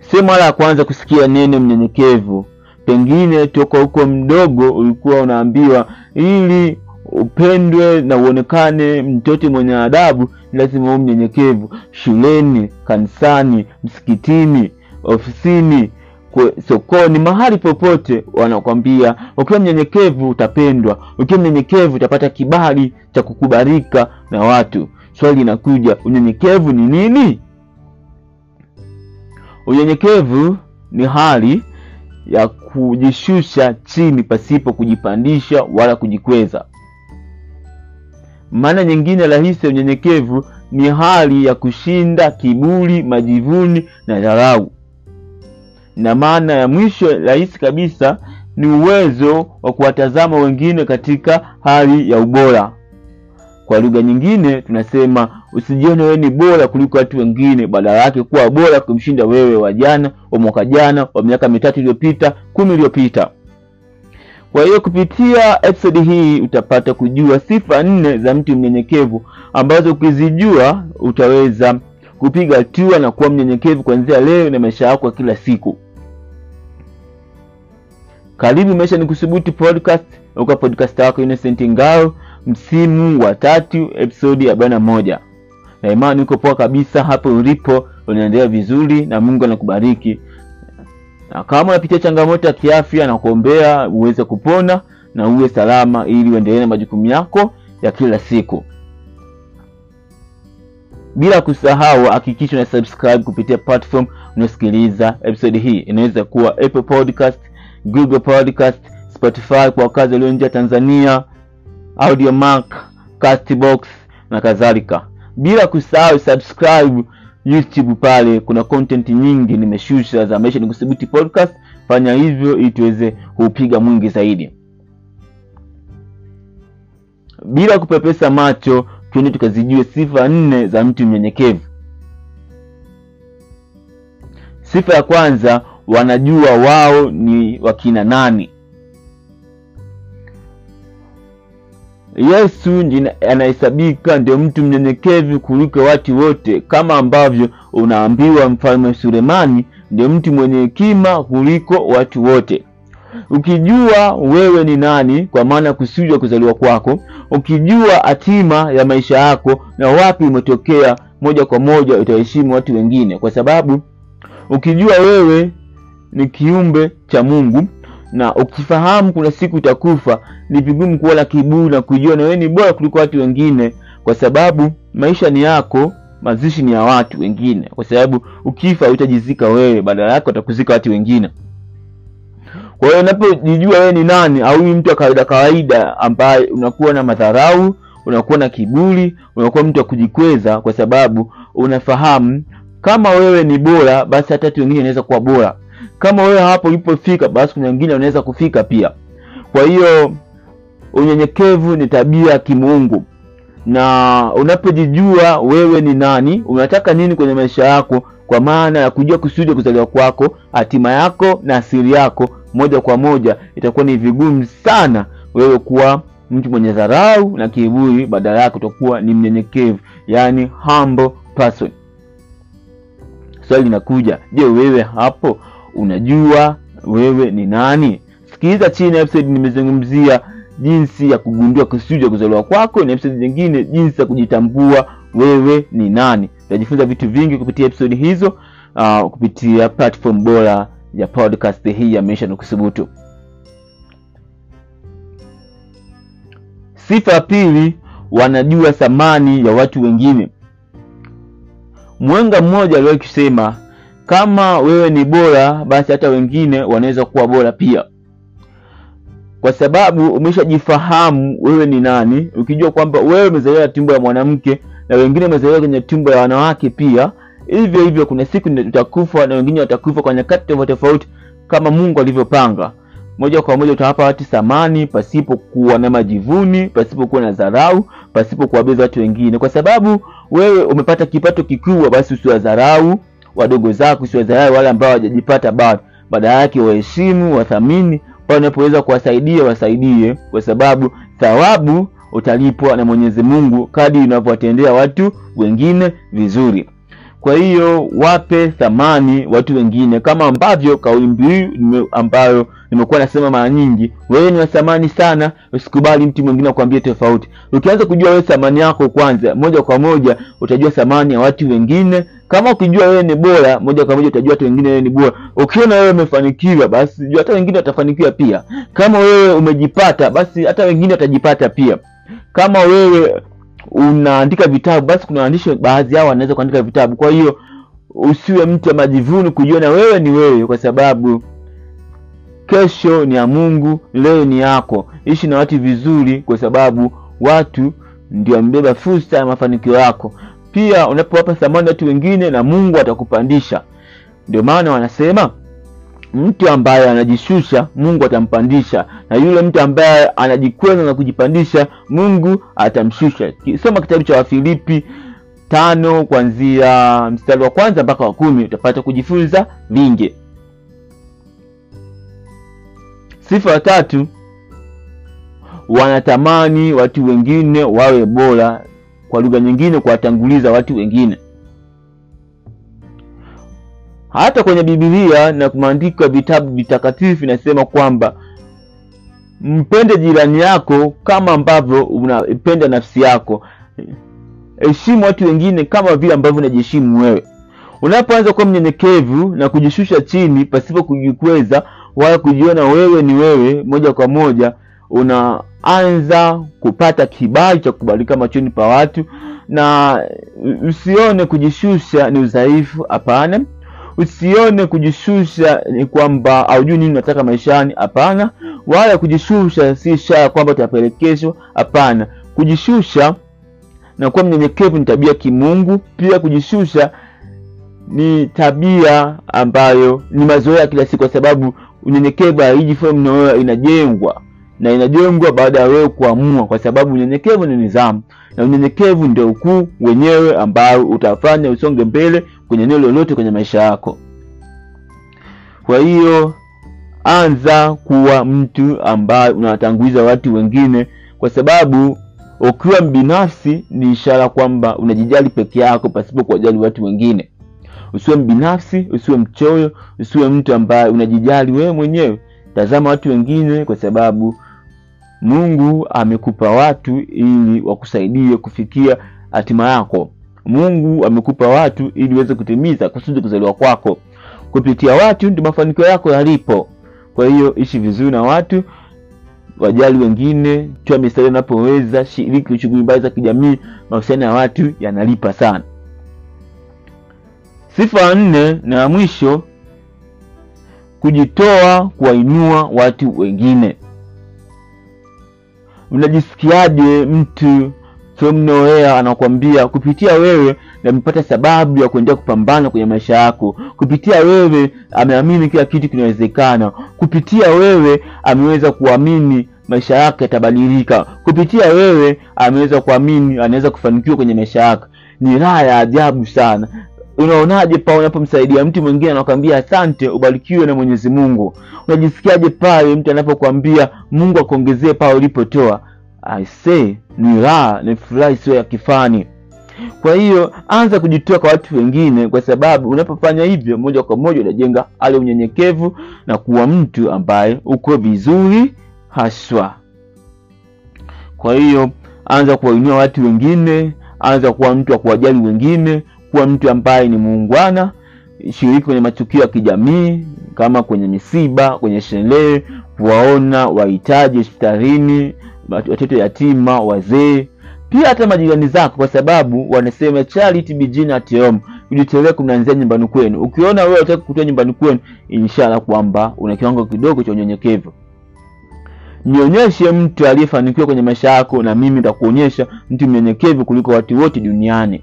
sio mara ya kwanza kusikia neno mnyenyekevu. Pengine toka huko mdogo ulikuwa unaambiwa ili upendwe na uonekane mtoto mwenye adabu, lazima uwe mnyenyekevu. Shuleni, kanisani, msikitini, ofisini, kwe, sokoni, mahali popote wanakwambia ukiwa mnyenyekevu utapendwa, ukiwa mnyenyekevu utapata kibali cha kukubalika na watu. Swali linakuja, unyenyekevu ni nini? Unyenyekevu ni hali ya kujishusha chini pasipo kujipandisha wala kujikweza. Maana nyingine rahisi ya unyenyekevu ni hali ya kushinda kiburi, majivuni na dharau, na maana ya mwisho rahisi kabisa ni uwezo wa kuwatazama wengine katika hali ya ubora. Kwa lugha nyingine tunasema usijione wewe ni bora kuliko watu wengine, badala yake kuwa bora kumshinda wewe wa jana, wa mwaka jana, wa miaka mitatu iliyopita, kumi iliyopita. Kwa hiyo kupitia episodi hii utapata kujua sifa nne za mtu mnyenyekevu ambazo ukizijua utaweza kupiga hatua na kuwa mnyenyekevu kuanzia leo na maisha yako ya kila siku. Karibu Maisha ni Kuthubutu podcast, uka podcast wako Innocent Ngao, msimu wa tatu, episodi ya arobaini na moja. Na imani uko poa kabisa hapo ulipo, unaendelea vizuri na Mungu anakubariki. Na kama unapitia changamoto ya kiafya, na kuombea uweze kupona na uwe salama, ili uendelee na majukumu yako ya kila siku. Bila kusahau, hakikisha una subscribe kupitia platform unasikiliza episode hii. Inaweza kuwa Apple Podcast, Google Podcast, Spotify kwa wakazi walio nje ya Tanzania, Audiomack, Castbox na kadhalika. Bila kusahau subscribe YouTube, pale kuna content nyingi nimeshusha za Maisha ni Kuthubutu podcast. Fanya hivyo ili tuweze kuupiga mwingi zaidi. Bila kupepesa macho, twende tukazijue sifa nne za mtu mnyenyekevu. Sifa ya kwanza, wanajua wao ni wakina nani. Yesu ndiye anahesabika ndio mtu mnyenyekevu kuliko watu wote, kama ambavyo unaambiwa mfalme Sulemani ndio mtu mwenye hekima kuliko watu wote. Ukijua wewe ni nani, kwa maana kusudi ya kuzaliwa kwako, ukijua hatima ya maisha yako na wapi umetokea, moja kwa moja utaheshimu watu wengine, kwa sababu ukijua wewe ni kiumbe cha Mungu na ukifahamu kuna siku utakufa, ni vigumu kuwa na kiburi na kujiona wewe ni bora kuliko watu wengine, kwa sababu maisha ni yako, mazishi ni ya watu wengine, kwa sababu ukifa utajizika wewe, badala yake watakuzika watu wengine. Kwa hiyo unapojijua wewe ni nani, au mtu wa kawaida kawaida, ambaye unakuwa na madharau, unakuwa na kiburi, unakuwa mtu wa kujikweza, kwa sababu unafahamu kama wewe ni bora, basi hata watu wengine wanaweza kuwa bora kama wewe hapo ulipofika basi kuna wengine wanaweza kufika pia. Kwa hiyo unyenyekevu ni tabia ya kimungu, na unapojijua wewe ni nani, unataka nini kwenye maisha yako, kwa maana ya kujua kusudi kuzaliwa kwako, hatima yako na asili yako, moja kwa moja itakuwa ni vigumu sana wewe kuwa mtu mwenye dharau na kiburi, badala yake utakuwa ni mnyenyekevu, yani humble person. Swali linakuja, je, wewe hapo unajua wewe ni nani? Sikiliza chini ya episode nimezungumzia jinsi ya kugundua kusudi ya kuzaliwa kwako, na episode nyingine jinsi ya kujitambua wewe ni nani. Utajifunza vitu vingi kupitia episode hizo, uh, kupitia platform bora ya podcast hii ya Maisha ni Kuthubutu. Sifa ya pili, wanajua thamani ya watu wengine. Mwenga mmoja aliwahi kusema kama wewe ni bora basi hata wengine wanaweza kuwa bora pia, kwa sababu umeshajifahamu wewe ni nani. Ukijua kwamba wewe umezaliwa na tumbo la mwanamke na wengine wamezaliwa kwenye tumbo la wanawake pia, hivyo hivyo, kuna siku utakufa na wengine watakufa kwa nyakati tofauti tofauti, kama Mungu alivyopanga. Moja kwa moja utawapa watu thamani pasipo kuwa na majivuni, pasipo kuwa na dharau, pasipo kuwabeza watu wengine, kwa sababu wewe umepata kipato kikubwa, basi usiwadharau wadogo zako, usiwadharau wale ambao hawajajipata bado. Badala yake waheshimu, wathamini, pale unapoweza kuwasaidia wasaidie, kwa sababu thawabu utalipwa na Mwenyezi Mungu kadri unavyowatendea watu wengine vizuri. kwa hiyo wape thamani watu wengine kama ambavyo kauli mbiu ambayo nimekuwa nasema mara nyingi wewe ni wa thamani sana usikubali mtu mwingine akwambie tofauti ukianza kujua wewe thamani yako kwanza moja kwa moja utajua thamani ya watu wengine kama ukijua wewe ni bora moja kwa moja utajua watu wengine wewe ni bora ukiona wewe umefanikiwa basi jua hata wengine watafanikiwa pia kama wewe umejipata basi hata wengine watajipata pia kama wewe unaandika vitabu basi kuna waandishi baadhi yao wanaweza kuandika vitabu kwa hiyo usiwe mtu wa majivuno kujiona wewe ni wewe kwa sababu kesho ni ya mungu leo ni yako ishi na watu vizuri kwa sababu watu ndio wamebeba fursa ya mafanikio yako pia unapowapa thamani watu wengine na mungu atakupandisha ndio maana wanasema mtu ambaye anajishusha mungu atampandisha na yule mtu ambaye anajikweza na kujipandisha mungu atamshusha soma kitabu cha wafilipi tano kuanzia mstari wa kwanza mpaka wa kumi utapata kujifunza vingi sifa ya tatu wanatamani watu wengine wawe bora kwa lugha nyingine kuwatanguliza watu wengine hata kwenye bibilia na maandiko ya vitabu vitakatifu inasema kwamba mpende jirani yako kama ambavyo unapenda nafsi yako heshimu watu wengine kama vile ambavyo unajiheshimu wewe unapoanza kuwa mnyenyekevu na kujishusha chini pasipo kujikweza wala kujiona wewe ni wewe moja kwa moja unaanza kupata kibali cha kubalika machoni pa watu na usione kujishusha ni udhaifu hapana usione kujishusha ni kwamba haujui nini unataka maishani hapana wala kujishusha si ishara kwamba utapelekeshwa hapana kujishusha na kuwa mnyenyekevu ni tabia kimungu pia kujishusha ni tabia ambayo ni mazoea kila siku kwa sababu unyenyekevu haiji mnaoa inajengwa na inajengwa baada ya wewe kuamua kwa sababu unyenyekevu ni nidhamu na unyenyekevu ndio ukuu wenyewe ambao utafanya usonge mbele kwenye eneo lolote kwenye maisha yako kwa hiyo anza kuwa mtu ambaye unawatanguliza watu wengine kwa sababu ukiwa mbinafsi ni ishara kwamba unajijali peke yako pasipo kuwajali watu wengine usiwe mbinafsi usiwe mchoyo usiwe mtu ambaye unajijali wewe mwenyewe tazama watu wengine kwa sababu mungu amekupa watu ili wakusaidie kufikia hatima yako mungu amekupa watu ili uweze kutimiza kusudi kuzaliwa kwako kupitia watu ndio mafanikio yako yalipo kwa hiyo ishi vizuri na watu wajali wengine toa mistari unapoweza shiriki shughuli mbali za kijamii mahusiano ya watu yanalipa sana sifa ya nne na ya mwisho kujitoa kuwainua watu wengine unajisikiaje mtu from nowhere anakwambia kupitia wewe namepata sababu ya kuendelea kupambana kwenye maisha yako kupitia wewe ameamini kila kitu kinawezekana kupitia wewe ameweza kuamini maisha yake yatabadilika kupitia wewe ameweza kuamini anaweza kufanikiwa kwenye maisha yake ni raha ya ajabu sana unaonaje pale unapomsaidia mtu mwingine anakwambia asante ubarikiwe na mwenyezi mungu unajisikiaje pale mtu anapokwambia mungu akuongezee pale ulipotoa I say ni raha ni furaha isiyo ya kifani kwa hiyo anza kujitoa kwa watu wengine kwa sababu unapofanya hivyo moja kwa moja unajenga ale unyenyekevu na kuwa mtu ambaye uko vizuri haswa kwa hiyo anza kuwainua watu wengine anza kuwa mtu wa kuwajali wengine kuwa mtu ambaye ni muungwana shiriki kwenye matukio ya kijamii kama kwenye misiba kwenye sherehe kuwaona wahitaji hospitalini watoto yatima wazee pia hata majirani zako kwa sababu wanasema charity begin at home kujitolea kunaanzia nyumbani kwenu ukiona wewe utaki kutoa nyumbani kwenu ishara kwamba una kiwango kidogo cha unyenyekevu nionyeshe mtu aliyefanikiwa kwenye maisha yako na mimi nitakuonyesha mtu mnyenyekevu kuliko watu wote duniani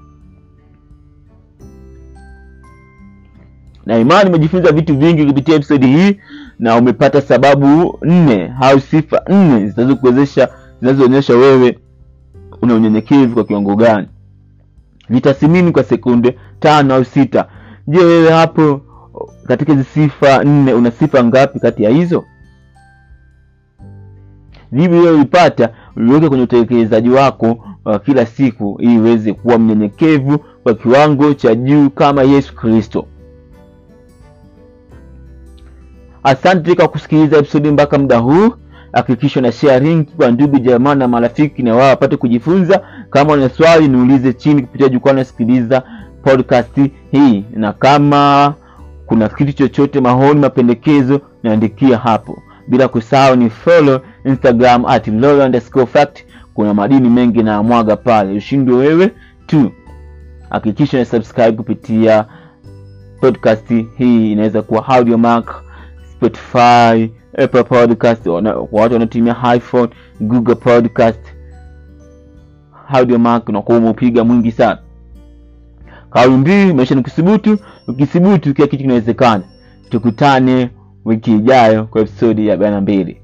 na imani umejifunza vitu vingi kupitia episodi hii na umepata sababu nne au sifa nne zinazokuwezesha zinazoonyesha wewe una unyenyekevu kwa kiwango gani vitasimini kwa sekunde tano au sita je wewe hapo katika hizi sifa nne una sifa ngapi kati ya hizo jibu hiyo ulipata uliweke kwenye utekelezaji wako wa kila siku ili uweze kuwa mnyenyekevu kwa kiwango cha juu kama Yesu Kristo. Asante kwa kusikiliza episodi mpaka muda huu. Hakikisha na share link kwa ndugu jamaa na marafiki, na wao wapate kujifunza. Kama una swali niulize chini kupitia jukwaa nasikiliza podcast hii, na kama kuna kitu chochote, maoni, mapendekezo, niandikia hapo, bila kusahau ni follow Instagram at @lawyer_fact. Kuna madini mengi na mwaga pale, ushindwe wewe tu. Hakikisha na subscribe kupitia podcast hii, inaweza kuwa Audiomack, Spotify, Apple Podcast kwa watu wanaotumia iPhone, Google Podcast. Audiomack unakuwa umeupiga mwingi sana. Kauli mbiu maisha ni kuthubutu, ukithubutu kila kitu kinawezekana. Tukutane wiki ijayo kwa episodi ya arobaini na mbili.